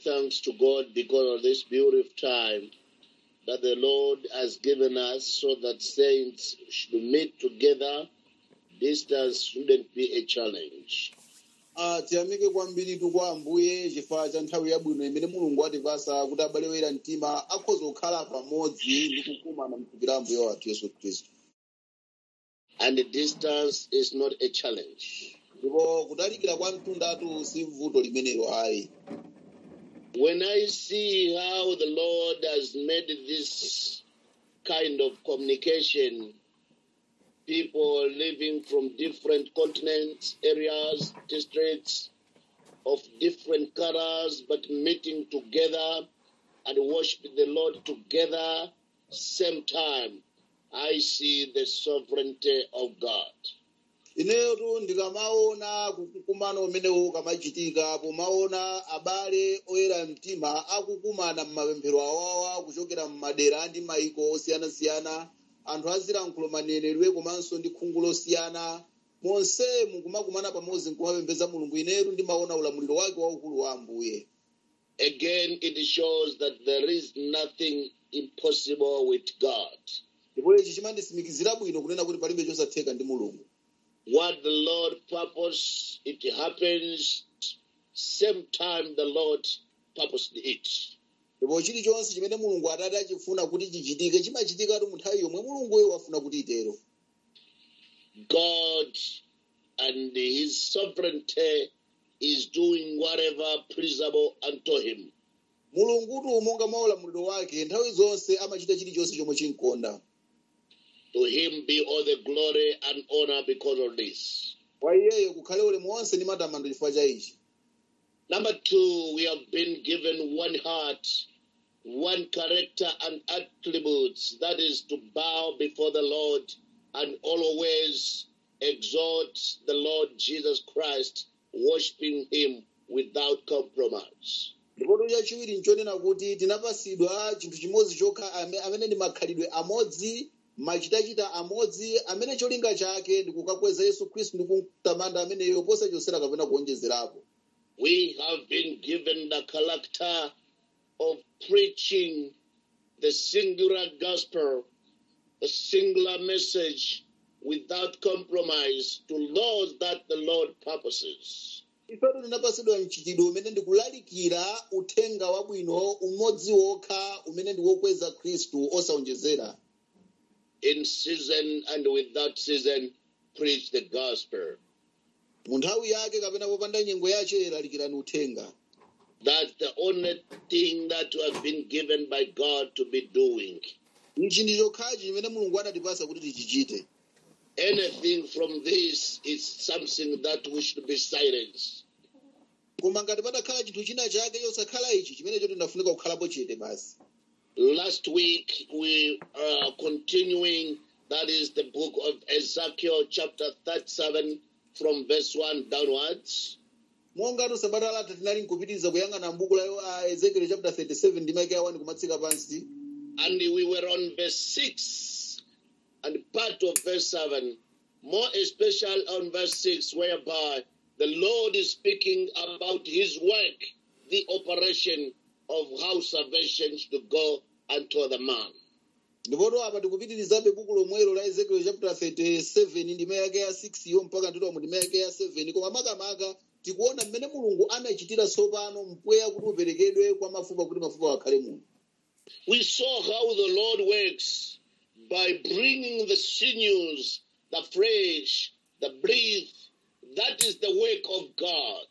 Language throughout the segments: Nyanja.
thanks to God because of this beautiful time that the Lord has given us so that saints should meet together. Distance shouldn't be a challenge. Ah, tiyamike kwambiritu kwa ambuye chifukwa cha nthawi yabwino imene mulungu watipasa kuti abale oyera mtima akhoza kukhala pamodzi ndi kukumana mthupi la ambuye wathu yesu khristu And the distance is not a challenge. ndipo kutalikira kwa mtundatu si vuto limenelo ayi When I see how the Lord has made this kind of communication, people living from different continents, areas, districts of different colors, but meeting together and worshiping the Lord together, same time, I see the sovereignty of God. ineyotu ndikamaona kukumana umenewu kamachitika pomaona abale oyera mtima akukumana m'mapemphero awawa kuchokera m'madera ndi mayiko osiyanasiyana anthu azilankhulo maneneredwe komanso ndi khungu losiyana monse mukumakumana pamodzi nkumapembedza mulungu inetu ndimaona ulamuliro wake waukulu wa ambuye Again, it shows that there is nothing impossible with God. ndipo ichi chimanditsimikizira bwino kunena kuti palibe chosatheka ndi mulungu what the Lord purpose, it happens same time the Lord purposed it. ndipo chilichonse chimene mulungu atati achifuna kuti chichitike chimachitikatu mu nthawi yomwe mulunguyo wafuna kuti itero God and his sovereignty is doing whatever pleasurable unto him. mulungutu monga mwa ulamuliro wake nthawi zonse amachita chilichonse chomwe chinkonda To him be all the glory and honor because of this. kwa iyeyo kukhale ulemu wonse ndi matamando chifukwa cha ichi Number two, we have been given one heart, one character and attributes, that is to bow before the Lord and always exalt the Lord Jesus Christ, worshiping him without compromise. ndipo chachiwiri nchonena kuti tinapasidwa chinthu chimodzi chokha ame- amene ndi makhalidwe amodzi machitachita amodzi amene cholinga chake ndi kukakweza yesu khristu ndi kumtamanda ameneyo posachosera kapena kuonjezerapo We have been given the character of preaching the singular gospel, a singular message without compromise to those that the Lord purposes. ifetu tinapasidwa mchitidwe umene ndikulalikira uthenga wabwino umodzi wokha umene ndi wokweza khristu osaonjezera In season and without season, preach the gospel. mu nthawi yake kapena popanda nyengo yace lalikirani uthenga That's the only thing that you have been given by God to be doing. ichi ndi chokhachi chimene mulungu anatipasa kuti tichichite Anything from this is something that we should be silenced. koma ngati patakhala chinthu china chake chosakhala ichi chimenecho tinafunika kukhalapo chete basi Last week we are continuing, that is the book of Ezekiel, chapter 37, from verse 1 downwards. monga sabata latha tinali nkupitiriza kuyang'ana m'buku la uh, ezekiel chapter 37 ndi maike awani kumatsika pansi And we were on verse 6 and part of verse 7, more especially on verse 6, whereby the Lord is speaking about his work, the operation of how salvation should go unto the man. ndipoto apa tikupitirizabe buku lomwelo la ezekiel chapter 37 ndime yake ya 6 yo mpaka nditomo ndime yake ya 7 koma makamaka tikuona mmene mulungu anachitira tsopano mpweya kuti uperekedwe kwa mafupa kuti mafupa akhale munthu We saw how the Lord works by bringing the sinews, the flesh, the breath. That is the work of God.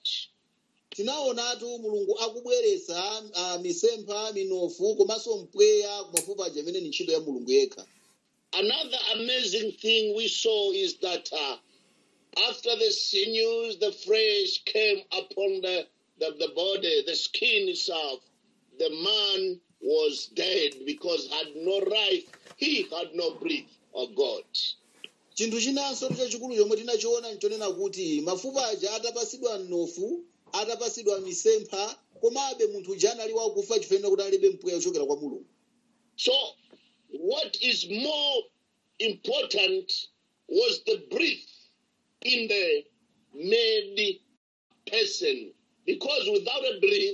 tinaonatu mulungu akubweretsa uh, misempha minofu komanso mpweya ku mafupa aja amene ni ntchito ya mulungu yekha Another amazing thing we saw is that uh, after the sinews, the flesh came upon the, the, the body, the skin itself, the man was dead because had no life, he had no breath of God. chinthu chinanso chachikulu chomwe tinachiona nchonena kuti mafupa aja atapasidwa mnofu atapasidwa misempha komabe munthu uja anali wakufa chifukwa kuti alibe mpweya ochokera kwa mulungu So, what is more important was the breath in the made person. Because without a breath,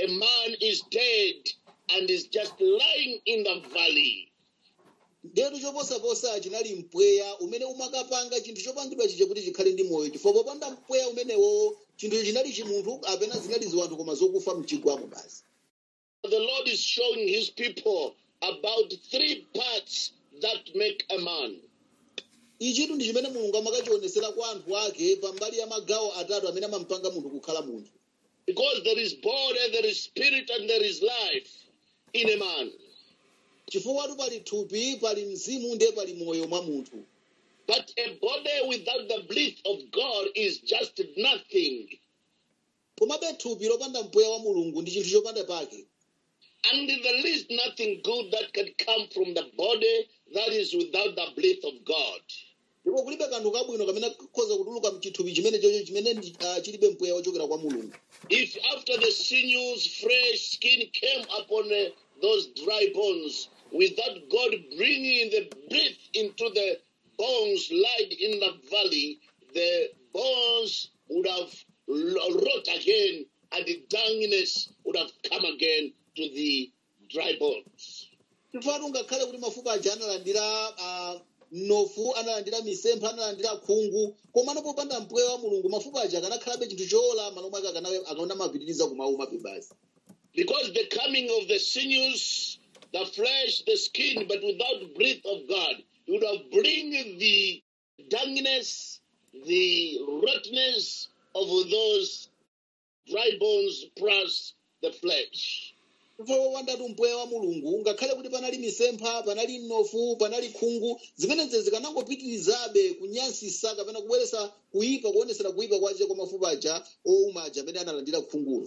a man is dead and is just lying in the valley. ndetu choposaposa chinali mpweya umene umakapanga chinthu chopangidwa chija kuti chikhale ndi moyo chifukwa popanda mpweya umenewo chinthu chinali chimunthu apena zinali ziwanthu koma zokufa mchigwamo basi The Lord is showing his people about three parts that make a man. ichitu ndi chimene mulungu amakachionesera kwa anthu ake pambali ya magawo atatu amene amampanga munthu kukhala munthu Because there is body, there is spirit, and there is life in a man. chifukwa pali thupi pali mzimu ndiye pali moyo mwa munthu But a body without the breath of God is just nothing. komabe thupi lopanda mpweya wa mulungu ndi chinthu chopanda pake And there is nothing good that can come from the body that is without the breath of God. ndipo kulibe kanthu kabwino kamene kakhoza kutuluka mchithupi chimene chocho chimene ndi- ah, chilibe mpweya wochokera kwa mulungu If after the sinews, fresh skin came upon uh, those dry bones, without God bringing the breath into the bones lied in the valley, the bones would have lo- rot again, and the dunginess would have come again to the dry bones. chifukwa ngakhale kuti mafupa aja analandira ah, mnofu analandira misempha analandira khungu komano popanda mpweya wa mulungu mafupa aja akanakhalabe chinthu chola malo mwake akanamapitiriza kumaumabe basi Because the coming of the sinews, the flesh, the skin, but without breath of God, it would have bring the dunginess, the rottenness of those dry bones plus the flesh. chifukwa wopandatu mpweya wa mulungu ngakhale kuti panali misempha panali mnofu panali khungu zimenezi zikanangopitirizabe kunyansisa kapena kubweresa kuyipa kuonesera kuyipa kwace kwa mafupa aja owuma aja amene analandira khungulo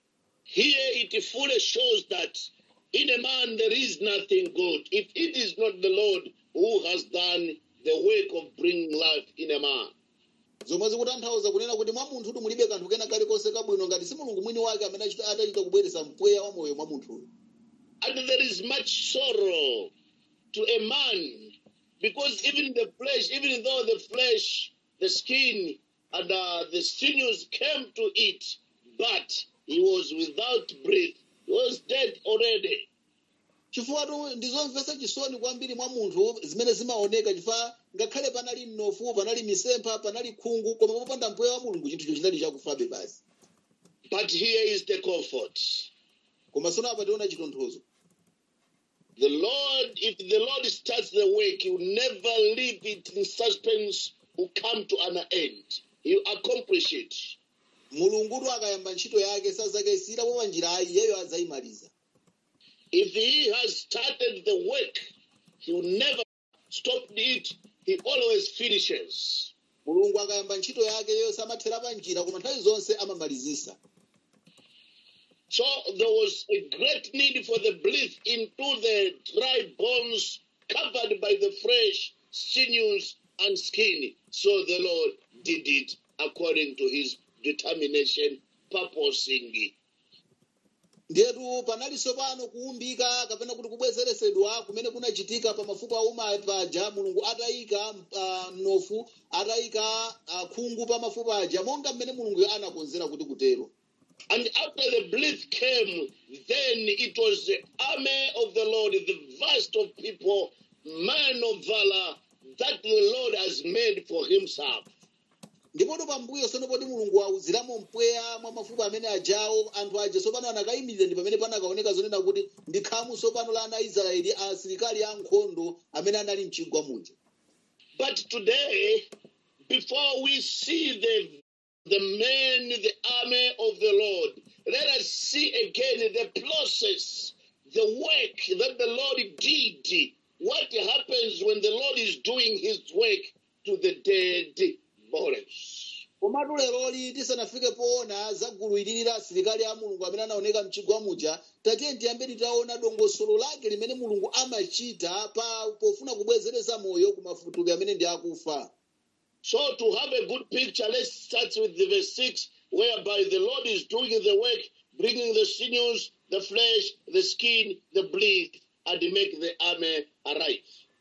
Here it fully shows that in a man there is nothing good. If it is not the Lord who has done the work of bringing life in a man. zomwe zikutanthauza kunena kuti mwa munthutu mulibe kanthu kena kalikonse kabwino ngati si mulungu mwini wake amene achita- atachita kubweresa mpweya wa moyo mwa munthuyo And there is much sorrow to a man because even the flesh, even though the flesh, the skin, and uh, the sinews came to it, but he was without breath. He was dead already. chifukwa ndizomvetsa chisoni kwambiri mwa munthu zimene zimaoneka chifukwa ngakhale panali mnofu panali misempha panali khungu koma popanda mpweya wa mulungu chinthucho chinali chakufabe basi But here is the comfort. koma sono apa tiona chitonthozo The Lord, if the Lord starts the work, He will never leave it in suspense, will come to an end. He will accomplish it. mulungutu akayamba ntchito yake sazakayisirapo pa njirayi iyeyo adzayimaliza If he has started the work, he will never stop it. He always finishes. mulungu akayamba ntchito yake iyeyo samathera pa njira koma nthawi zonse amamalizisa So there was a great need for the breath into the dry bones covered by the fresh sinews and skin. So the Lord did it according to his determination, purposing. ndetu panalinso pano kuumbika kapena kuti kubwezeresedwa kumene kunachitika pa mafupa auma paja mulungu atayika uh, mnofu atayika uh, khungu pa mafupa aja monga mmene mulungu anakonzera kuti kutero And after the breath came, then it was the army of the Lord, the vast of people, man of valor, that the Lord has made for himself. ndipoto pambuyo sono poti mulungu auziramo mpweya mwa mafupa amene ajawo anthu aja sopano anakayimirira ndi pamene panakaoneka zonena kuti ndi khamu sopano la ana aisraeli asilikali ankhondo amene anali mchigwa muja But today, before we see the the men, the army of the Lord, let us see again the process, the work that the Lord did. What happens when the Lord is doing his work to the dead bodies? komatu leroli tisanafike poona za gulu ilili la asilikali a mulungu amene anaoneka mchigwa muja tatiye tiyambe titaona dongosolo lake limene mulungu amachita pa pofuna kubwezeresa moyo ku mafutupi amene ndi akufa So to have a good picture, let's start with the verse 6, whereby the Lord is doing the work, bringing the sinews, the flesh, the skin, the blood, and make the army arrive.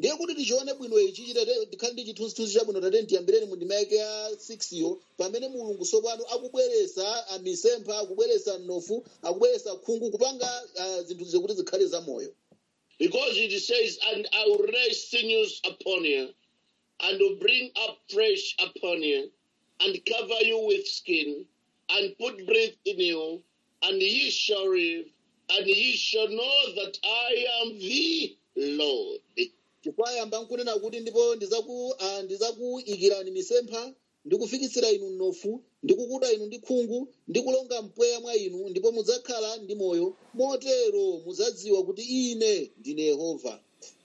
ndiye kuti tichione bwino ichi chitate tikhale ndi chithunzithunzi chabwino tate ndiyambireni mu ndima yake ya 6 yo pamene mulungu tsopano akubweresa misempha akubweresa mnofu akubweresa khungu kupanga ah, zinthu zikuti zikhale zamoyo Because it says, And I will raise sinews upon you, and will bring up flesh upon you, and cover you with skin, and put breath in you, and ye shall live, and ye shall know that I am the Lord. chifukwa yamba nkunena kuti ndipo ndizaku ah, ndizakuyikirani misempha ndikufikitsira inu mnofu ndikukuda inu ndi khungu ndikulonga mpweya mwa inu ndipo mudzakhala ndi moyo motero mudzadziwa kuti ine ndine yehova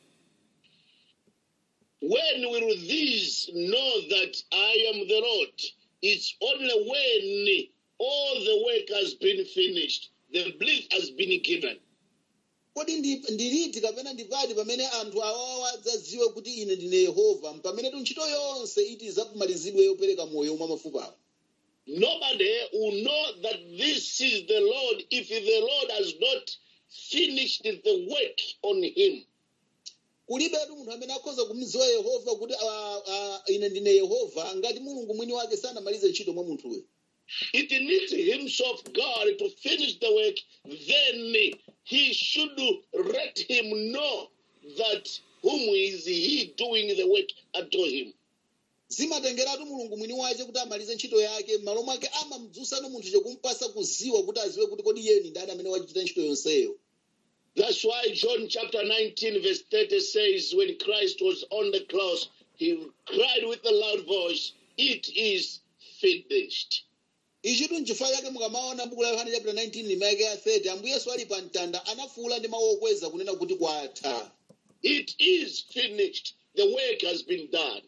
When will these know that I am the Lord? It's only when all the work has been finished, the breath has been given. kodi ndi- ndiliti kapena ndipati pamene anthu awawa adzadziwe kuti ine ndine yehova pamene tu ntchito yonse iti izakumalizidwe yopereka moyo mwa mafupawo Nobody will know that this is the Lord if the Lord has not finished the work on him. kulibetu munthu amene akhoza kumdziwa yehova kuti ah, ah, ine ndine yehova ngati mulungu mwini wake sanamalize ntchito mwa munthuyo It needs himself, God, to finish the work. Then he should let him know that whom is he doing the work unto him. zimatengeratu mulungu mwini wace kuti amalize ntchito yake m'malo mwake amamdzusano munthu chekumpasa kuziwa kuti aziwe kuti kodi yeni ndani amene wachita ntchito yonseyo That's why John chapter 19, verse 30 says, When Christ was on the cross, he cried with a loud voice, It is finished. ichitu nchifukwa chake mukamaona buku la yohane chapter 19 ndima yake ya 30 ambuye yesu ali pa mtanda anafuwula ndi mawu okweza kunena kuti kwatha It is finished. The work has been done.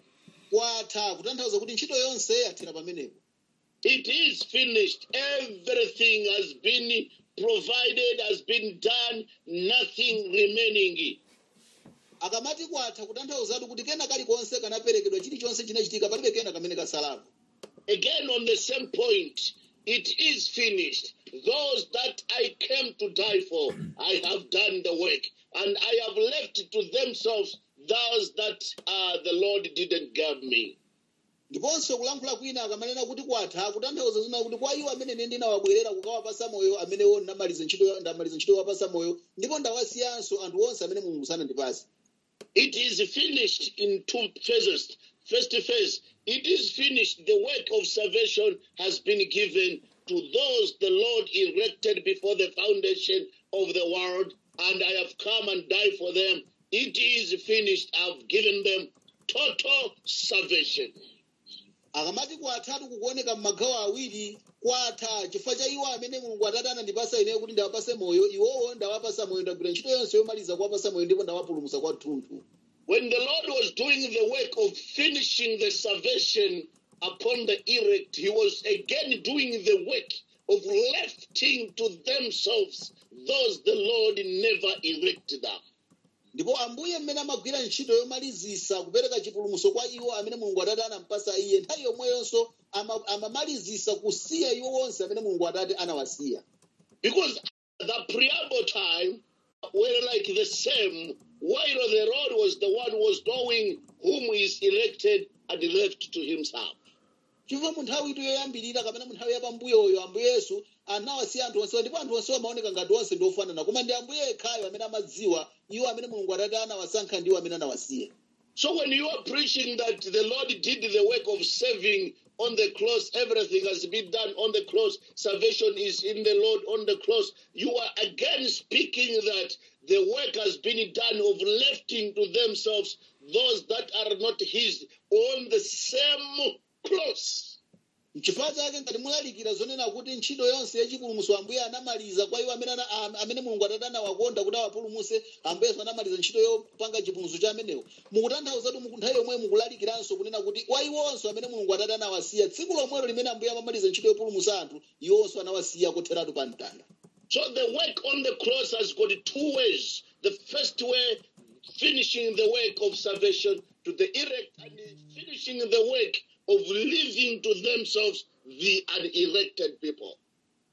kwatha kutanthauza kuti ntchito yonse yathera pamenepo It is finished. Everything has been provided, has been done, nothing remaining. akamati kwatha kutanthauzatu kuti kena kalikonse kanaperekedwa chilichonse chinachitika palibe kena kamene kasalapo Again, on the same point, it is finished. Those that I came to die for, I have done the work, and I have left to themselves those that uh, the Lord didn't give me. ndiponso kulankhula kwina akamanena kuti kwatha kutanthauza zina kuti kwa iwo amene ine ndinawabwerera kukawapasa moyo amenewo ndamaliza ntchito ndamaliza ntchito yowapasa moyo ndipo ndawasiyanso anthu onse amene mulungu sanandipase It is finished in two phases. First phase, it is finished. The work of salvation has been given to those the Lord erected before the foundation of the world, and I have come and died for them. It is finished. I've given them total salvation. akamati kwathatu kukuoneka m'magawo awiri kwatha chifukwa cha iwo amene mulungu atate anandipasa ineyo kuti ndawapase moyo iwowo ndawapasa moyo ndagwira ntchito yonse yomaliza kuwapasa moyo ndipo ndawapulumutsa kwathunthu When the Lord was doing the work of finishing the salvation upon the elect, He was again doing the work of lifting to themselves those the Lord never erected them. ndipo ambuye mmene amagwira ntchito yomalizisa kupereka chipulumutso kwa iwo amene mulungu atate anampasa iye nthawi yomweyonso ama- amamalizisa kusiya iwo onse amene mulungu atate anawasiya Because the preamble time were like the same, while the Lord was the one who was knowing whom is elected and left to himself. chifukwa mu nthawi ito yoyambirira kapena mu nthawi yapambuyoyo ambuye yesu anawasiya anthu onsewa ndipo anthu onsewa amaoneka ngati onse ndi ofanana koma ndi ambuye yekhayo amene amadziwa iwo amene mulungu atate anawasankha ndiwo amene anawasiya So when you are preaching that the Lord did the work of saving on the cross, everything has been done on the cross, salvation is in the Lord on the cross, you are again speaking that the work has been done of lifting to themselves those that are not his on the same cross. n'chifukwa chake ngati mulalikira zonena kuti ntchito yonse yachipulumutso ambuye anamaliza kwa iwo amene ana- am- amene mulungu atate anawakonda kuti awapulumutse ambuyeso anamaliza ntchito yopanga chipulumutso cha amenewo mukutanthauzatu mu nthawi yomwe mukulalikiranso kunena kuti kwa iwonso amene mulungu atate anawasiya tsiku lomwelo limene ambuye amamaliza ntchito yopulumutsa anthu iwonso anawasiya kotheratu pa mtanda So the work on the cross has got two ways. The first way, finishing the work of salvation to the elect, and finishing the work of living to themselves the unelected people.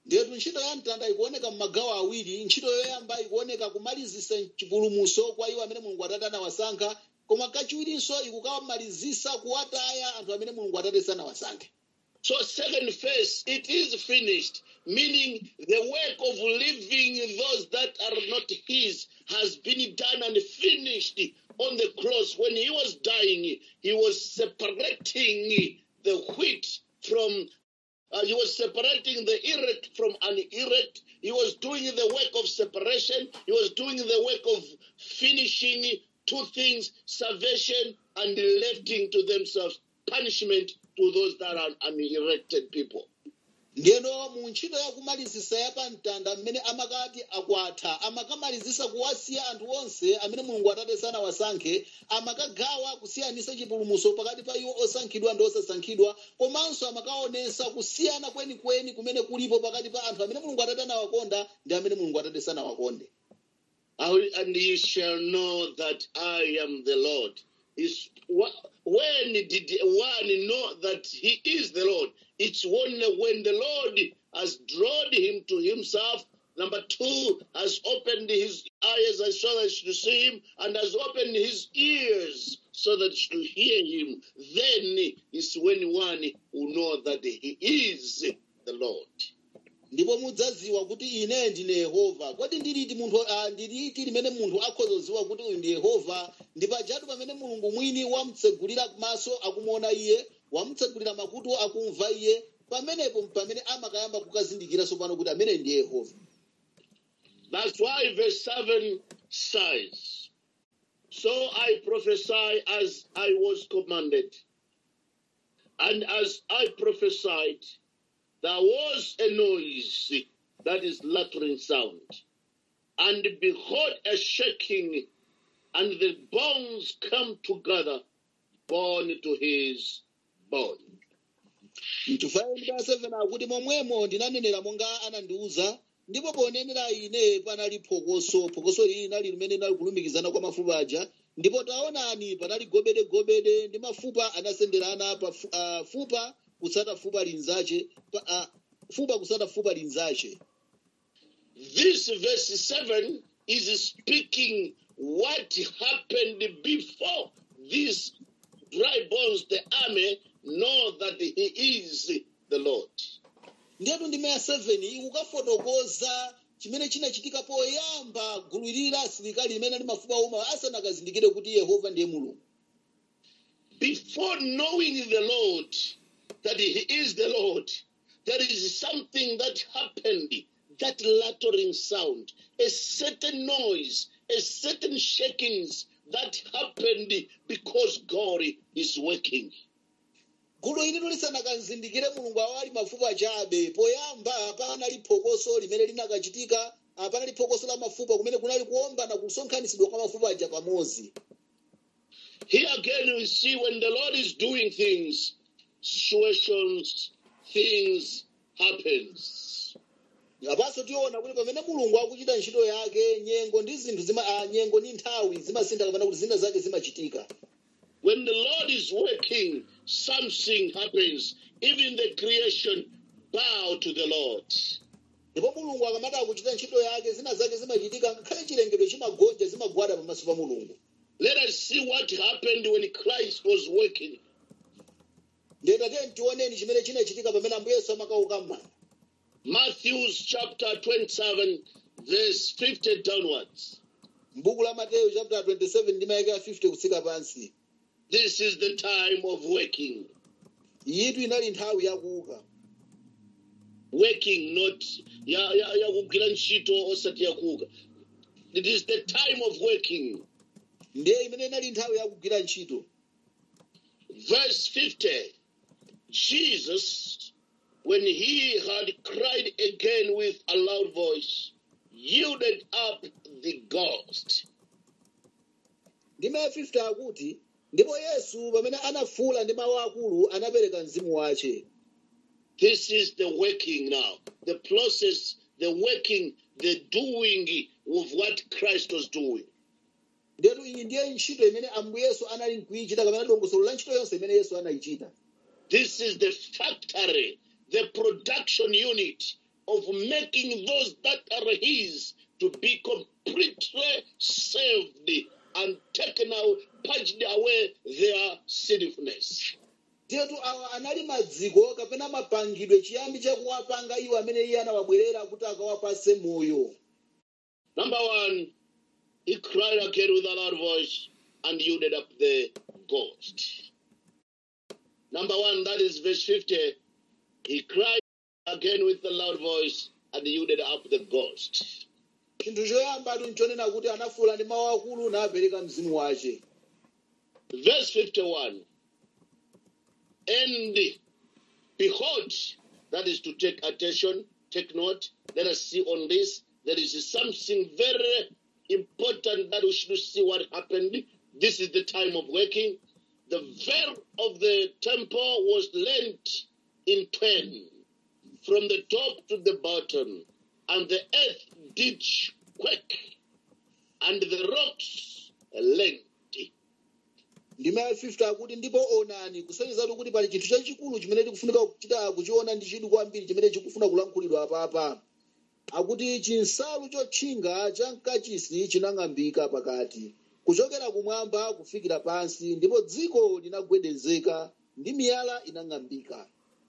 ndetu ntchito ya mtanda ikuoneka m'magawo awiri ntchito yoyamba ikuoneka kumalizisa chipulumuso kwa iwo amene mulungu atate anawasankha koma kachiwirinso ikukamalizisa kuwataya anthu amene mulungu atate sanawasankhe So, second phase, it is finished, meaning the work of living those that are not his has been done and finished on the cross. When he was dying, he was separating the wheat from, uh, he was separating the erect from an erect. He was doing the work of separation. He was doing the work of finishing two things salvation and lefting to themselves punishment to those that are unerected people. ndiyeno mu ntchito yakumalizisa ya pamtanda mmene amakati akwatha amakamalizisa kuwasiya anthu onse amene mulungu atate sanawasankhe amakagawa kusiyanisa chipulumuso pakati pa iwo osankhidwa ndi osasankhidwa komanso amakaonesa kusiyana kwenikweni kumene kulipo pakati pa anthu amene mulungu atate anawakonda ndi amene mulungu atate sanawakonde I- And ye shall know that I am the Lord. Is wh- when did one know that he is the Lord? It's only when the Lord has drawn him to himself. Number two, has opened his eyes so that she should see him, and has opened his ears so that she should hear him. Then is when one will know that he is the Lord. ndipo mudzadziwa kuti ine ndine yehova kodi ndiliti munthu ah, ndiliti limene munthu akhoza kudziwa kuti uyu ndi yehova ndi pajatu pamene mulungu mwini wamutsegulira maso akumuona iye wamutsegulira makutu akumva iye pamenepo pamene amakayamba kukazindikira tsopano kuti amene ndiye yehova That's why verse 7 says, So I prophesy as I was commanded. And as I prophesied, there was a noise that is lattering sound. And behold, a shaking, and the bones come together, bone to his bone. mchifukwa ndi pa 7 akuti momwemo ndinanenera monga anandiuza ndipo ponenera ine panali phokoso phokoso ili linali limene linali kulumikizana kwa mafupa aja ndipo taonani panali gobedegobede ndi mafupa anasenderana pa fu- ah, fupa kutsata fupa linzache pa- ah, fupa kutsata fupa linzache This verse 7 is speaking what happened before these dry bones, the army, know that he is the Lord. ndiyetu ndime ya 7 ikukafotokoza chimene chinachitika poyamba gulu ilili la asilikali limene ali mafupa oma asanakazindikire kuti yehova ndiye mulungu Before knowing the Lord, that he is the Lord, there is something that happened, that lattering sound, a certain noise, a certain shakings that happened because God is working. gulu ililo lisanakazindikire mulungu awali mafupa achabe poyamba panali phokoso limene linakachitika ah, panali phokoso la mafupa kumene kunali kuombana kusonkhanitsidwa kwa mafupa aja pamodzi Here again, we see when the Lord is doing things, situations, things happens. apanso tiona kuti pamene mulungu akuchita ntchito yake nyengo ndi zinthu zima ah, nyengo ndi nthawi zimasintha kapena kuti zina zake zimachitika When the Lord is working, something happens. Even the creation bow to the Lord. ndipo mulungu akamati akuchita ntchito yake zina zake zimachitika ngakhale chilengedwe chimagonja zimagwada pamaso pa mulungu Let us see what happened when Christ was working. ndetatiye tioneni chimene chinachitika pamene ambuye yesu amakauka m'manda Matthew chapter 27, verse 50 downwards. m'buku la mateyu chapter 27 ndi mayaka 50 kutsika pansi This is the time of working. iyitu inali nthawi yakuuka Working, not ya ya ya kugwira ntchito osati yakuuka. It is the time of working. ndiye imene inali nthawi yakugwira ntchito Verse 50 Jesus, when he had cried again with a loud voice, yielded up the ghost. ndime ya 50 akuti ndipo yesu pamene anafuula ndi mawu akulu anapereka mzimu wace This is the working now, the process, the working, the doing of what Christ was doing. ndetu iyi ndiye ntchito imene ambuye yesu anali nkuyichita kapena dongosolo la ntchito yonse imene yesu anayichita This is the factory, the production unit of making those that are his to be completely saved and taken out, purged away their sinfulness. tetu awa anali madziko kapena mapangidwe chiyambi chakuwapanga iwo amene iye anawabwerera kuti akawapase moyo Number one, he cried again with a loud voice and yielded up the ghost. Number one, that is verse 50. He cried again with a loud voice and yielded up the ghost. chinthu choyambatu nchonena kuti anafuwula ndi mawu akulu napereka mzimu wace Verse 51. And behold, that is to take attention, take note. Let us see on this. There is something very important that we should see what happened. This is the time of working. The veil of the temple was lent in twain from the top to the bottom, and the earth did quake, and the rocks lent. ndima ya 50 akuti ndipo onani kusonyezatu kuti pali chinthu chachikulu chimene tikufunika kuchita kuchiona ndi chidwi kwambiri chimene chikufuna kulankhulidwa apapa akuti chinsalu chotchinga cha mkachisi chinang'ambika pakati kuchokera kumwamba kufikira pansi ndipo dziko linagwedezeka ndi miyala inang'ambika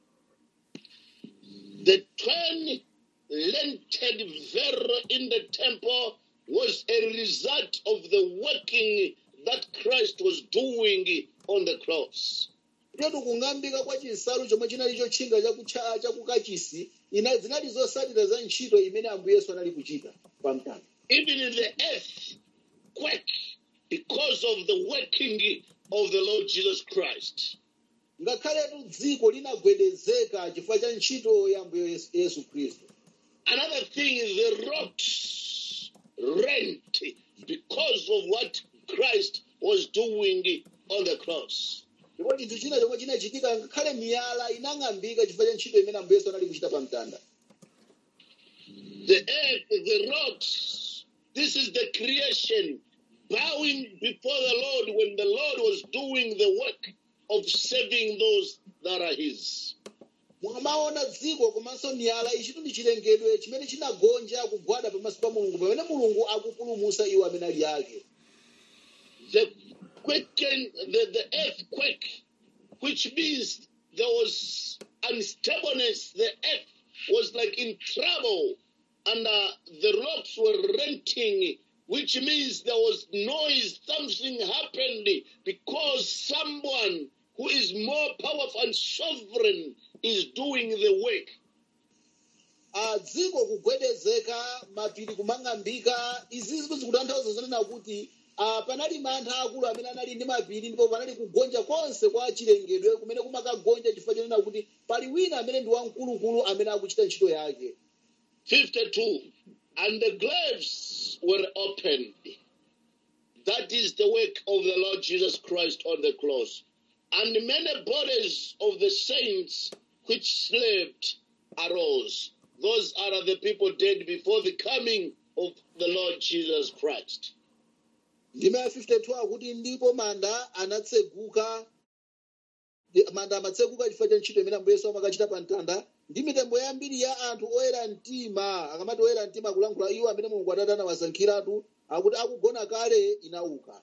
The twin lented veil in the temple was a result of the working that Christ was doing on the cross. tetu kung'ambika kwa chinsalu chomwe chinali chotchinga chakucha- chakukachisi ina zinali zotsatira za ntchito imene ambuye yesu anali kuchita pamtanda Even in the earth quake because of the working of the Lord Jesus Christ. ngakhaletu dziko linagwedezeka chifukwa cha ntchito ya ambuye yesu, yesu khristu Another thing is the rocks rent because of what Christ was doing on the cross. ndipo chinthu china chomwe chinachitika ngakhale miyala inang'ambika chifukwa cha ntchito imene ambuye yesu anali kuchita pamtanda the earth, the rocks. This is the creation bowing before the Lord when the Lord was doing the work of saving those that are His. mukamaona dziko komanso miyala ichi ndi chilengedwe chimene chinagonja kugwada pamaso pa mulungu pamene mulungu akupulumutsa iwo amene ali ake The quicken, the, the earthquake, which means there was unstableness. The earth was like in trouble, and uh, the rocks were renting, which means there was noise. Something happened because someone who is more powerful and sovereign is doing the work. Ah, dziko kugwedezeka mapiri kumang'ambika izi zikutanthauza zonena kuti ah, panali mantha akulu amene anali ndi mapiri ndipo panali kugonja konse kwa chilengedwe kumene kumakagonja chifukwa chonena kuti pali wina amene ndi wamkulukulu amene akuchita ntchito yake 52. And the graves were opened. That is the work of the Lord Jesus Christ on the cross. And many bodies of the saints which slept arose. Those are the people dead before the coming of the Lord Jesus Christ. ndima ya 52 akuti ndipo manda anatseguka ndi- manda amatseguka chifukwa cha ntchito imene ambuye yesu amakachita pa mtanda ndi mitembo yambiri ya anthu oyera mtima akamati oyera mtima akulankhula iwo amene mulungu atate anawasankhiratu akuti akugona kale inauka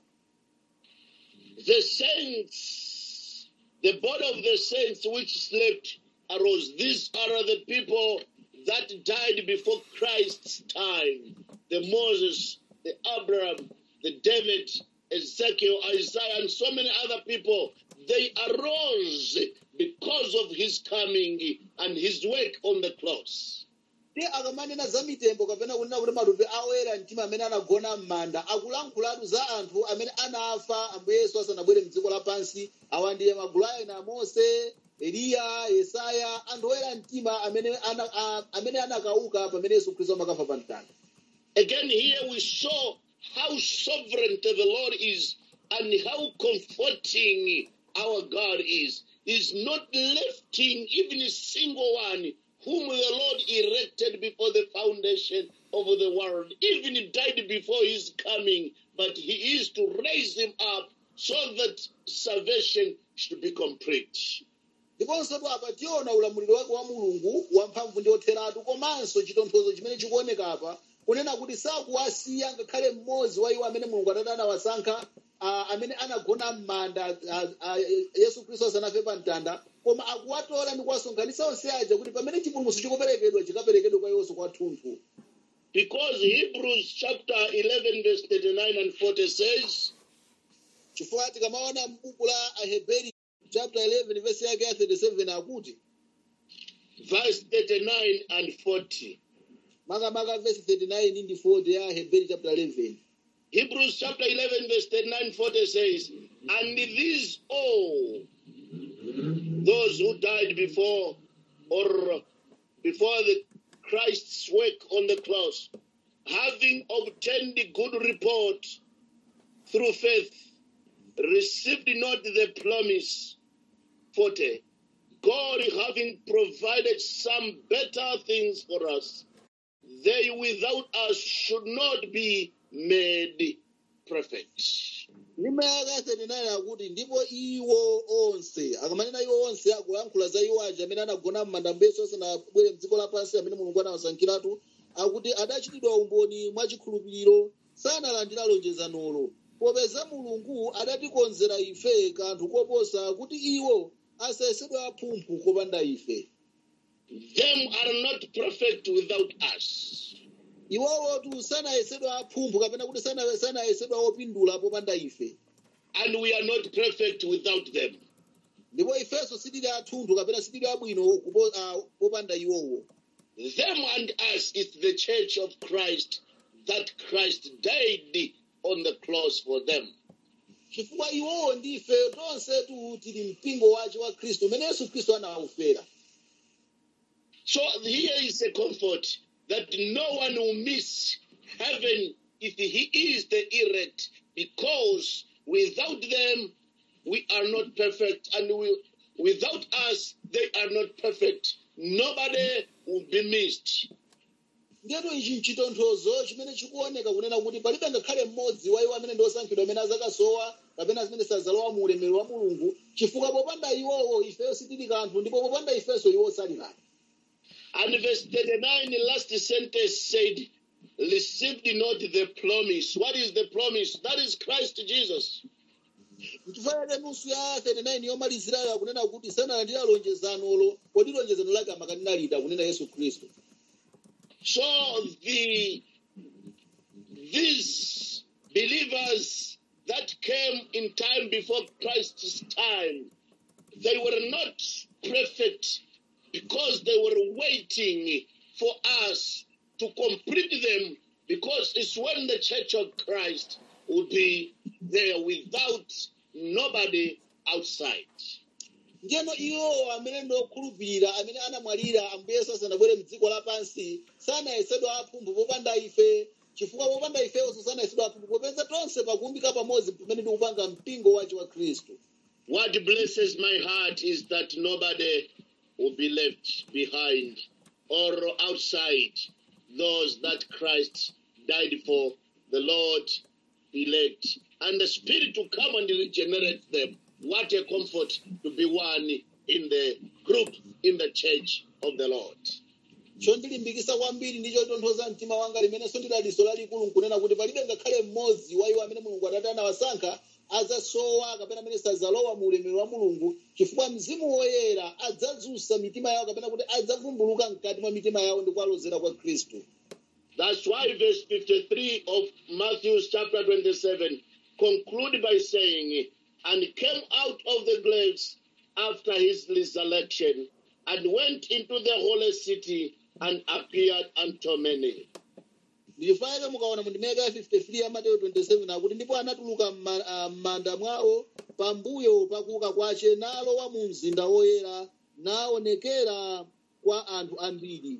The saints, the body of the saints which slept arose. These are the people that died before Christ's time. The Moses, the Abraham, the David, Ezekiel, Isaiah, and so many other people. They arose because of his coming and his work on the cross. ndi akamanena za mitembo kapena kunena kuti matupi a oyera mtima amene anagona m'manda akulankhulatu za anthu amene anafa ambuye yesu asanabwere mdziko lapansi awa ndiye magulu ena a mose eliya yesaya anthu oyera mtima amene ana- a- amene anakauka pamene yesu khristu amakafa pa mtanda Again, here we saw how sovereign the Lord is and how comforting our God is. He's not lifting even a single one whom the Lord erected before the foundation of the world. Even he died before his coming, but he is to raise him up so that salvation should be complete. ndiponso tu apa tiona ulamuliro wake wa mulungu wamphamvu ndi otheratu komanso chitonthozo chimene chikuoneka apa kunena kuti sakuwasiya ngakhale mmodzi wa iwo amene mulungu atati anawasankha ah, amene anagona m'manda ah, ah, yesu khristu asanafe pa mtanda koma akuwatola ndi kuwasonkhanitsa onse aja kuti pamene chipulumutso chikuperekedwa chikaperekedwe kwa iwonso kwathunthu Because Hebrews chapter 11, verse 39 and 40 says, chifukwa tikamaona m'buku la aheberi chapter 11 verse yake ya 37 akuti verse 39 and 40. makamaka verse 39 ndi 40 ya aheberi chapter 11 Hebrews chapter 11, verse 39 40 says, And these all, those who died before or before the Christ's work on the cross, having obtained the good report through faith, received not the promise. 40. God having provided some better things for us, they without us should not be made perfect. ndima yake ya 39 akuti ndipo iwo onse akamanena iwo onse akulankhula za iwo aja amene anagona m'manda yesu asanabwere mdziko lapansi amene mulungu anawasankhiratu akuti adachitidwa umboni mwachikhulupiriro sanalandira lonjezanolo popeza mulungu adatikonzera ife kanthu koposa kuti iwo asayesedwe aphumphu kopanda ife Them are not perfect without us. iwowotu sanayesedwa aphumphu kapena kuti sana- sanayesedwa opindula popanda ife And we are not perfect without them. ndipo ifenso sitili athunthu kapena sitili abwino kupo- ah, popanda iwowo Them and us is the church of Christ that Christ died on the cross for them. chifukwa iwowo ndife tonsetu tili mpingo wace wa khristu umene yesu khristu anawufera So here is a comfort that no one will miss heaven if he is the elect, because without them we are not perfect, and we, without us they are not perfect. Nobody will be missed. ndiyetu ichi mchitonthozo chimene chikuoneka kunena kuti palibe ngakhale mmodzi wa iwo amene ndi osankhidwa amene azakasowa kapena zimene sazalowa mu ulemerero wa mulungu chifukwa popanda iwowo ifeyo sitili kanthu ndipo popanda ifenso iwo sali kanthu And verse 39, the last sentence said, Received not the promise. What is the promise? That is Christ Jesus. nchifukwa chake nusu ya 39 yomalizirayo akunena kuti sanalandira lonjezanolo kodi lonjezano lake amakanena lida kunena yesu khristu So the these believers that came in time before Christ's time, they were not perfect because they were waiting for us to complete them because it's when the church of Christ will be there without nobody outside. ndiyeno iwowo amene ndi okhulupirira amene anamwalira ambuye yesu asanabwere mdziko lapansi sanayesedwa aphumphu popanda ife chifukwa popanda ifenso sanayesedwa aphumphu popeza tonse pakuumbika pamodzi pamene tikupanga mpingo wace wa khristu What blesses my heart is that nobody will be left behind or outside those that Christ died for, the Lord elect, and the Spirit to come and regenerate them. What a comfort to be one in the group, in the church of the Lord. chondilimbikisa kwambiri ndicho chitonthoza mtima wanga limenenso ndi daliso lalikulu nkunena kuti palibe ngakhale mmodzi wa iwo amene mulungu atate anawasankha azasowa kapena amene sazalowa mu ulemerero wa mulungu chifukwa mzimu woyera adzadzutsa mitima yawo kapena kuti adzavumbuluka mkati mwa mitima yawo ndi kuwalozera kwa khristu That's why verse 53 of Matthew chapter 27 conclude by saying, And came out of the graves after his resurrection, and went into the holy city and appeared unto many. ndichifukwa chake mukaona mu ndimeka ya 53 ya mateyu 27 akuti ndipo anatuluka mma- ah, m'manda mwawo pambuyo pakuuka kwace nalowa mu mzinda woyera naonekera kwa anthu ambiri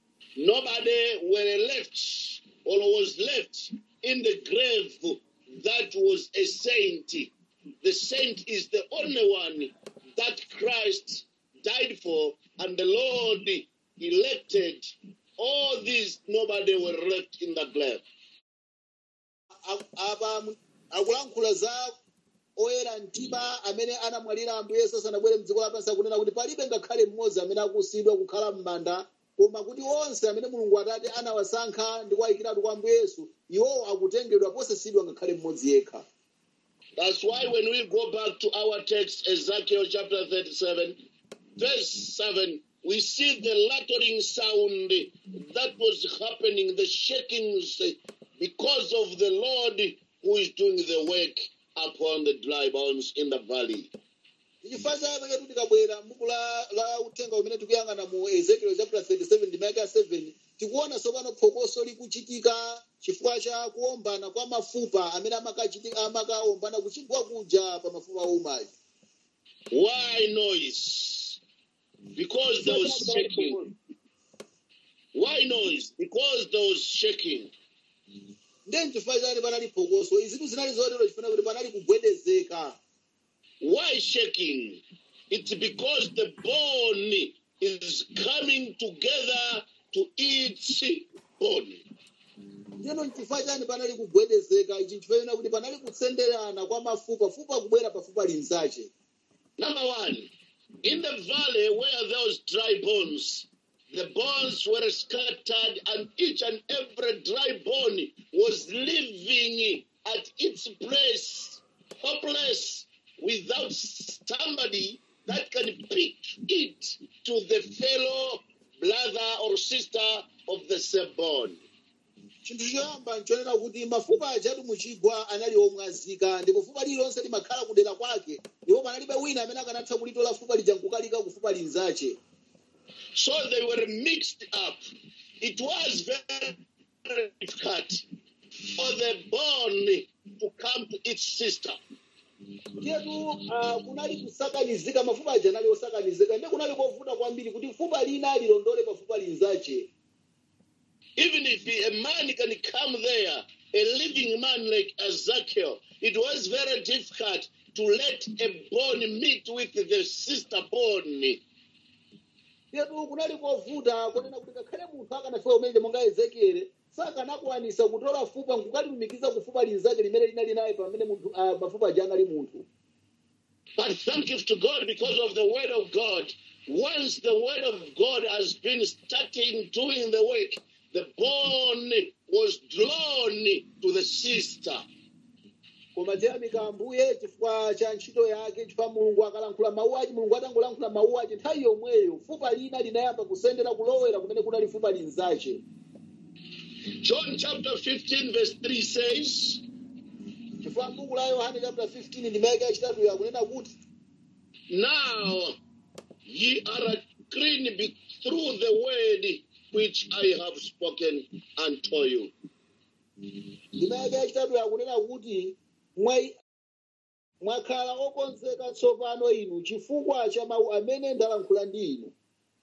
Nobody were left or was left in the grave that was a saint. The saint is the only one that Christ died for, and the Lord elected. All these, nobody were left in the grave. A- apa mu- akulankhula za oyera mtima amene anamwalira ambuye yesu asanabwere mdziko lapansi akunena kuti palibe ngakhale mmodzi amene akusiidwa kukhala m'manda koma kuti onse amene mulungu atate anawasankha ndi kuwayikiratu kwa ambuye yesu iwowo akutengedwa posasiidwa ngakhale mmodzi yekha That's why when we go back to our text, Ezekiel chapter 37, verse 7, we see the rattling sound that was happening, the shakings, because of the Lord who is doing the work upon the dry bones in the valley. chifukwa chake kuti tikabwera m'buku la, la uthenga umene tikuyang'ana mu ezekiel chapter 37 ndimaka 7 tikuona tsopano phokoso likuchitika chifukwa cha kuombana kwa mafupa amene amakachiti- amakaombana kuchigwa kuja pa mafupa oumayi Why noise? Because there was shaking. Why noise? Because there was shaking. ndiye chifukwa chani panali phokoso izitu zinali zotero chifuna kuti panali kugwedezeka Why shaking? It's because the bone is coming together to eat bone. ndiyeno chifukwa chani panali kugwedezeka ichi chifukwa kuti panali kutsenderana kwa mafupa fupa kubwera pafupa linzache Number one, in the valley where there was dry bones, the bones were scattered, and each and every dry bone was living at its place, hopeless, without somebody that can pick it to the fellow brother or sister of the same bone. chinthu choyamba nchonena kuti mafupa ajatu muchigwa anali omwazika ndipo fupa lililonse limakhala kudera kwake ndipo panalibe wina amene akanatha kulitola fupa lija nkukalika ku fupa linzache So they were mixed up. It was very difficult for the bone to come to its sister. ndiyetu uh, kunali kusakanizika mafupa aja anali osakanizika ndiye kunali kovuta kwambiri kuti fupa lina lilondole pa fupa linzache Even if a man can come there, a living man like Ezekiel, it was very difficult to let a bone meet with the sister bone. ndiyetu kunali kovuta kunena kuti ngakhale munthu akanafika umene monga ezekiele sakanakwanisa kutola fupa nkukalilumikiza ku fupa linzache limene linali naye pamene munthu uh, mafupa aja anali munthu But thank you to God because of the word of God. Once the word of God has been starting doing the work, the bone was drawn to the sister. koma tiyamika ambuye chifukwa cha ntchito yake chifukwa mulungu akalankhula mawu ache mulungu atangolankhula mawu ache nthawi yomweyo fupa lina linayamba kusendera kulowera kumene kunali fupa linzache John chapter 15, verse 3 says, chifukwa m'buku la yohane chapter 15 ndimeke yachitatu yakunena kuti Now ye are clean be through the word which I have spoken unto you. ndimeke yachitatu yakunena kuti mwa- mwakhala okonzeka tsopano inu chifukwa cha mawu amene ndalankhula ndi inu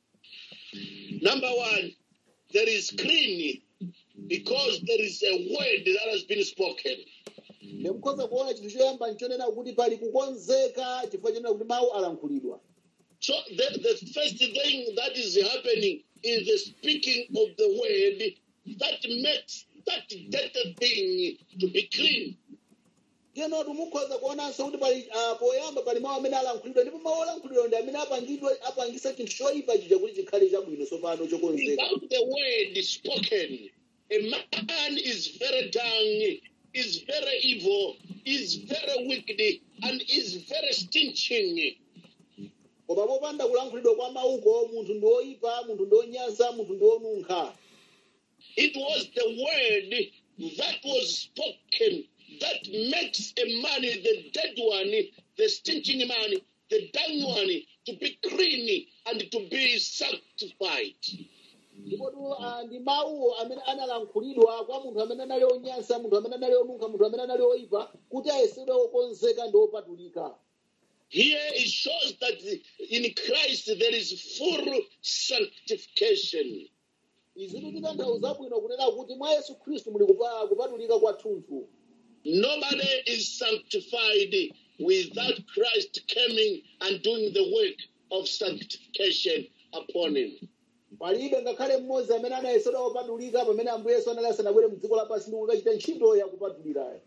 Number one, there is clean because there is a word that has been spoken. ndimukhoza kuona chinthu choyamba nchonena kuti pali kukonzeka chifukwa chonena kuti mawu alankhulidwa So the, the first thing that is happening is the speaking of the word that makes that dirty thing to be clean. tenotu mukhoza kuonanso kuti pali ah, poyamba pali mawu amene alankhulidwa ndipo mawu olankhulidwa ndi amene apangidwa apangisa chinthu choyipa chija kuti chikhale chabwino tsopano chokonzeka Without the word spoken, a man is very dung, is very evil, is very wicked, and is very stinching. koma popanda kulankhulidwa kwa mawuko munthu ndi woyipa munthu ndi wonyansa munthu ndi wonunkha It was the word that was spoken that makes a man, the dead one, the stinching man, the dung one, to be clean and to be sanctified. ndipotu ah, ndi mawuwo amene analankhulidwa kwa munthu amene anali onyansa munthu amene anali onunkha munthu amene anali oyipa kuti ayesedwe okonzeka ndi opatulika Here it shows that in Christ there is full sanctification. izitu titanthauza bwino kunena kuti mwa yesu khristu muli kupa- kupatulika kwathunthu Nobody is sanctified without Christ coming and doing the work of sanctification upon him. palibe ngakhale mmodzi amene anayesedwa opatulika pamene ambuye yesu anali asanabwere mdziko lapansi ndi kukachita ntchito yakupatulirayo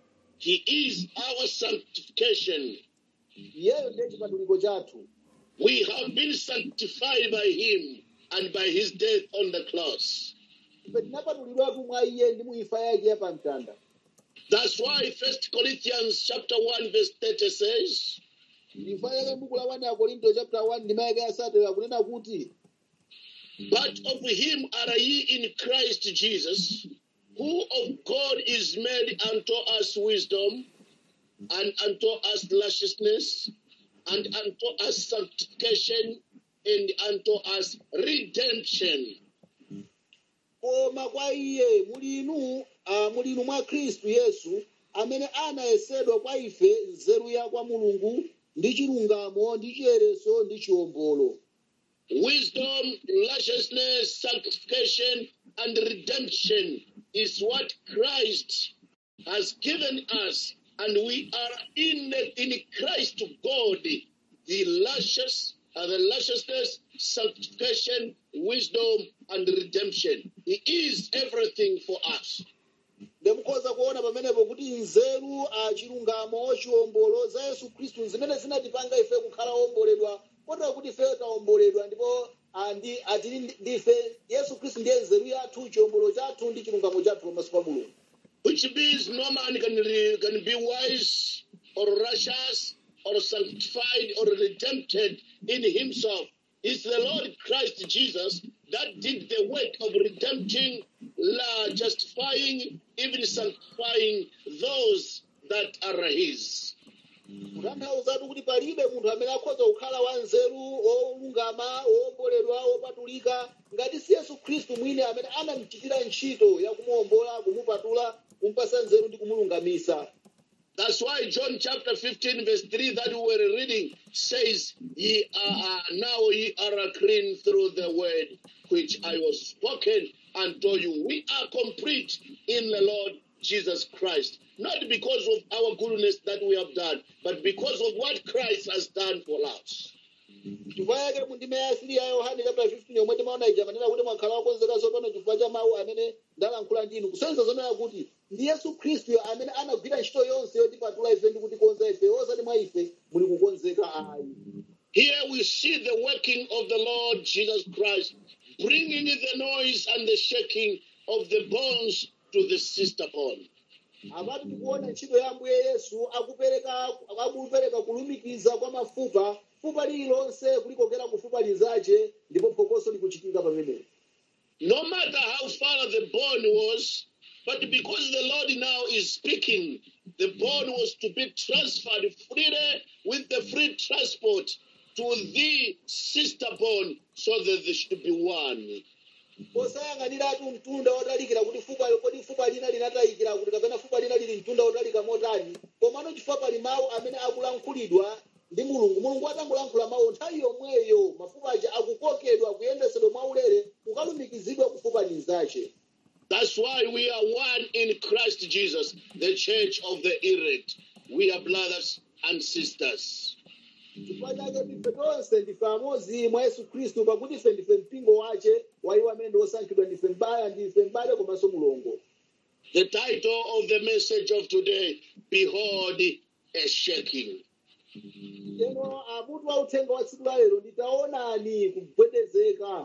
He is our sanctification. iyeyo ndiye chipatuliko chathu We have been sanctified by him and by his death on the cross. ife tinapatulidwatu mwa iye ndi mu imfa yake ya pamtanda That's why First Corinthians chapter 1 verse 30 says, imfa yake m'buku la 1 ya korinto chapter 1 ndima yake yasatu yakunena kuti But of him are ye in Christ Jesus, who of God is made unto us wisdom, and unto us righteousness, and unto us sanctification, and unto us redemption. koma kwa iye muli inu ah, muli inu mwa khristu yesu amene anayesedwa kwa ife nzeru ya kwa mulungu ndi chilungamo ndi chiyereso ndi chiwombolo Wisdom, righteousness, sanctification, and redemption is what Christ has given us, and we are in in Christ God, the righteous, uh, the righteousness, sanctification, wisdom, and redemption. He is everything for us. ndimukhoza kuona pamenepo kuti nzeru ah, chilungamo chiwombolo za yesu khristu zimene zinatipanga ife kukhala womboledwa kotero kuti ife tawomboledwa ndipo ah, ndi atili ndi- ndife yesu khristu ndiye nzeru yathu chiwombolo chathu ndi chilungamo chathu pamaso pa mulungu Which means no man can, re- can be wise or righteous or sanctified or redempted in himself. It's the Lord Christ Jesus that did the work of redempting, la- justifying, even sanctifying those that are his. kutanthauzatu kuti palibe munthu amene akhoza kukhala wanzeru wolungama wowomboledwa wopatulika ngati si yesu khristu mwini amene anamuchitira ntchito ya kumuwombola kumupatula kumupasa nzeru ndi kumulungamisa That's why John chapter 15, verse 3 that we were reading says, Ye are now ye are clean through the word which I was spoken unto you. We are complete in the Lord Jesus Christ. Not because of our goodness that we have done, but because of what Christ has done for us. chifukwa yake mu ndime ya asiri ya yohane chapter 15 yomwe timaona ija manena kuti mwakhala wakonzeka tsopano chifukwa cha mawu amene ndalankhula ndinu kusonyeza zonena kuti ndi yesu khristu amene anagwira ntchito yonse yotipatula ife ndi kutikonza ife osati mwa ife muli kukonzeka ayi Here we see the working of the Lord Jesus Christ, bringing the noise and the shaking of the bones to the sister bone. apatu tikuona ntchito ya ambuye yesu akupereka akupereka kulumikiza kwa mafupa fupa lililonse kulikokera ku fupa linzace ndipo phokoso likuchitika pamenepo no matter how far the bone was, but because the Lord now is speaking, the bone was to be transferred freely with the free transport to the sister bone so that they should be one. posayang'aniratu mtunda wotalikira kuti fupa kodi fupa lina linatayikira kuti kapena fupa lina lili mtunda wotalika motani komano chifukwa pali mawu amene akulankhulidwa ndi mulungu mulungu atangolankhula mawu nthawi yomweyo mafupa aja akukokedwa kuyendesedwa mwaulere kukalumikizidwa ku fupa linzace That's why we are one in Christ Jesus, the church of the elect. We are brothers and sisters. chifukwa chake ife tonse ndife amodzi mwa yesu khristu pakuti ife ndife mpingo wace wa iwo amene ndi osankhidwa ndife mbale ndife mbale komanso mulongo The title of the message of today Behold a shaking. lero amutu wa uthenga wa tsiku la lero nditaonani kugwedezeka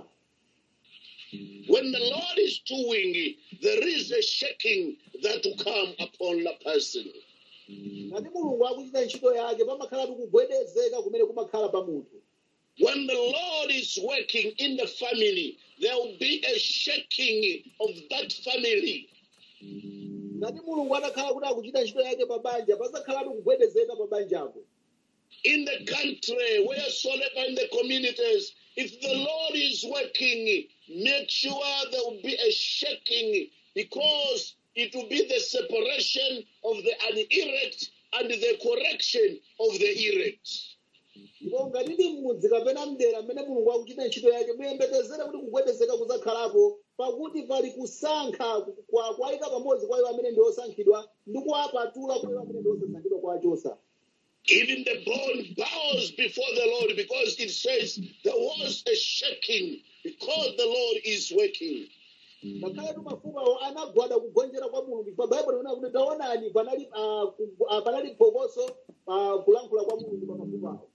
When the Lord is doing, there is a shaking that will come upon the person. ngati mulungu akuchita ntchito yake pamakhalatu kugwedezeka kumene kumakhala pa munthu When the Lord is working in the family, there will be a shaking of that family. ngati mulungu atakhala kuti akuchita ntchito yake pa banja pazakhalatu kugwedezeka pa banjapo In the country, wheresoever in the communities, if the Lord is working, make sure there will be a shaking because it will be the separation of the unelect and the correction of the elect. ndipo ngati ndi m'mudzi kapena mdera mmene mulungu akuchita ntchito yake muyembekezere kuti kugwedezeka kuzakhalapo pakuti pali kusankha kwa- kuwayika pamodzi kwa iwo amene ndi osankhidwa ndi kuwapatula kwa iwo amene ndi osasankhidwa kwa achosa Even the bone bows before the Lord because it says there was a shaking because the Lord is working. ngakhaletu mafupawo anagwada kugonjera kwa mulungu pa baibulo lina kuti taonani panali ah, ku- ah, panali phokoso pa kulankhula kwa mulungu pa mafupawo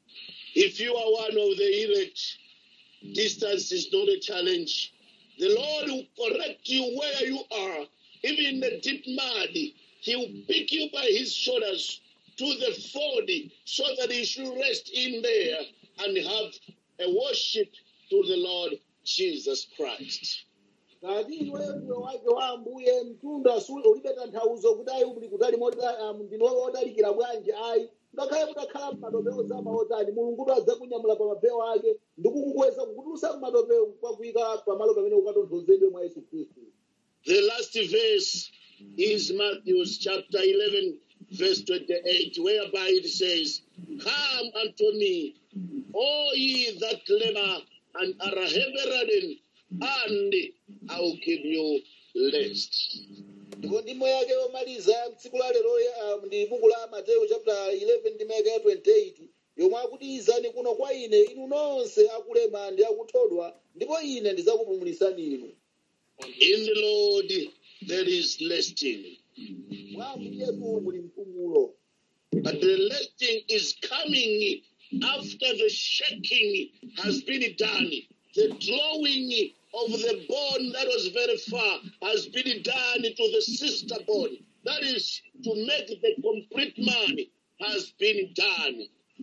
If you are one of the elect, distance is not a challenge. The Lord will correct you where you are, even in the deep mud. He will pick you by his shoulders to the fold so that you should rest in there and have a worship to the Lord Jesus Christ. ngati iweyo ndiwe wake wa ambuye mtunda su- ulibe tanthauzo kuti ayi uli kutali mota- ah, ndinu odalikira bwanji ayi ngakhale mutakhala mmatope ozama otani mulungutu adzakunyamula pa mapewa ake ndikukukweza kukutulutsa mmatope kwakuyika pamalo pamene ukatonthozedwe mwa yesu khristu The last verse is Matthew chapter 11, verse 28, whereby it says, Come unto me, all ye that labor and are heavy laden, and I will give you rest. ndipo ndimo yake yomaliza tsiku la lero ah, ndi buku la mateyu chapter 11 ndimo yake ya 28 yomwe akuti izani kuno kwa ine inu nonse akulema ndi akuthodwa ndipo ine ndidzakupumulisani inu In the Lord there is resting. mwa ambuyetu muli mpumulo But the resting is coming after the shaking has been done. The drawing of the bone that was very far has been done to the sister bone. That is to make the complete man has been done.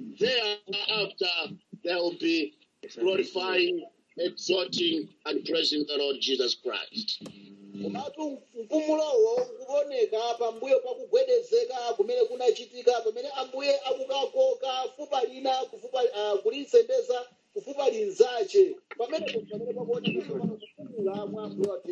Thereafter, there will be glorifying, exalting, and praising the Lord Jesus Christ. komatu mpumulowo ukuoneka pambuyo pakugwedezeka kumene kunachitika pamene ambuye akukakoka fupa lina kufupa ah, kulisendeza kufupa linzache pamene pamene pakuoneka tsopano kupumula mwa ambuye wathu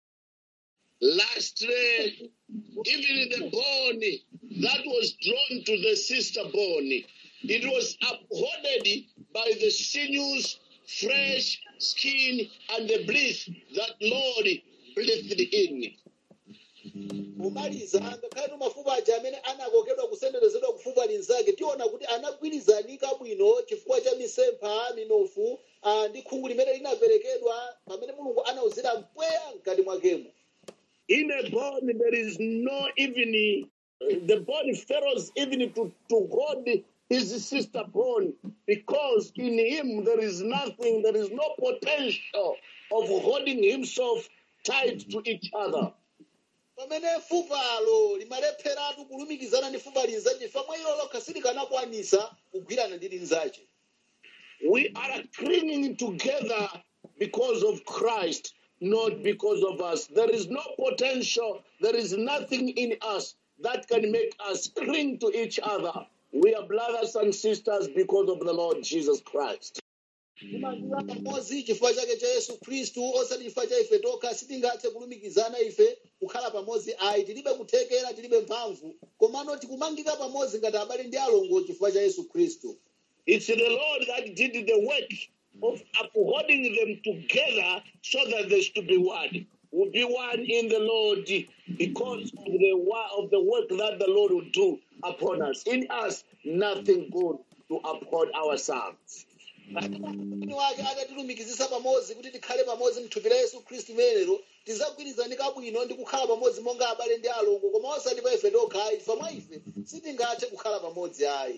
Lastly, even the bone that was drawn to the sister bone, it was upholded by the sinews, flesh, skin, and the breath that Lord breathed in. pomaliza ngakhale mafupa aja amene anakokedwa kusenderezedwa kufupa linzake tiona kuti anagwirizanika bwino chifukwa cha misempha minofu ah, ndi khungu limene linaperekedwa pamene mulungu anauzira mpweya mkati mwakemo In a bone, there is no even, the bone fails even to, to hold his sister bone because in him there is nothing, there is no potential of holding himself tied to each other. pamene fupalo limalepheratu kulumikizana ndi fupa linzache chifukwa mwa ilo lokha silikanakwanisa kugwirana ndi linzache We are clinging together because of Christ, not because of us. There is no potential, there is nothing in us that can make us cling to each other. We are brothers and sisters because of the Lord Jesus Christ. timandiwa pamodzi chifukwa chake cha yesu khristu osati chifukwa cha ife tokha sitingathe kulumikizana ife kukhala pamodzi ayi tilibe kuthekera tilibe mphamvu komano tikumangika pamodzi ngati abale ndi alongo chifukwa cha yesu khristu It's the Lord that did the work of upholding them together so that they should be one. Will be one in the Lord because of the wo- of the work that the Lord will do upon us. In us, nothing good to uphold ourselves. mwini wake atatilumikizisa pamodzi kuti tikhale pamodzi mthupi la yesu khristu menero tidzagwirizanika bwino ndi kukhala pamodzi monga abale ndi alongo koma osati pa ife tokha ayi chifukwa mwa ife sitingathe kukhala pamodzi ayi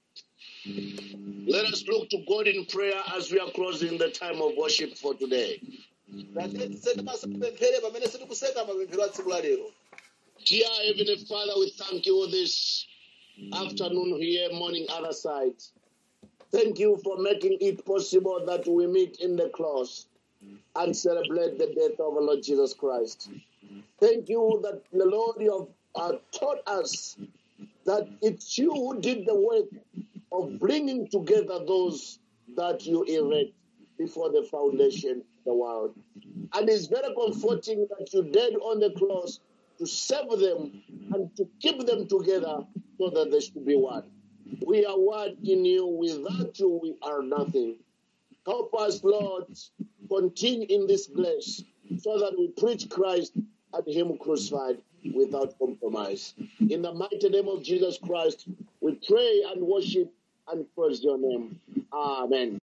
Let us look to God in prayer as we are closing the time of worship for today. tisende maso tipemphere pamene sitikuseka mapemphero a tsiku la lero Dear Heavenly Father, we thank you this afternoon here, morning, other side. Thank you for making it possible that we meet in the cross and celebrate the death of our Lord Jesus Christ. Thank you that the Lord you have uh, taught us that it's you who did the work of bringing together those that you erect before the foundation of the world. And it's very comforting that you died on the cross to save them and to keep them together so that they should be one. We are one in you. Without you, we are nothing. Help us, Lord, continue in this place so that we preach Christ and Him crucified without compromise. In the mighty name of Jesus Christ, we pray and worship and praise your name. Amen.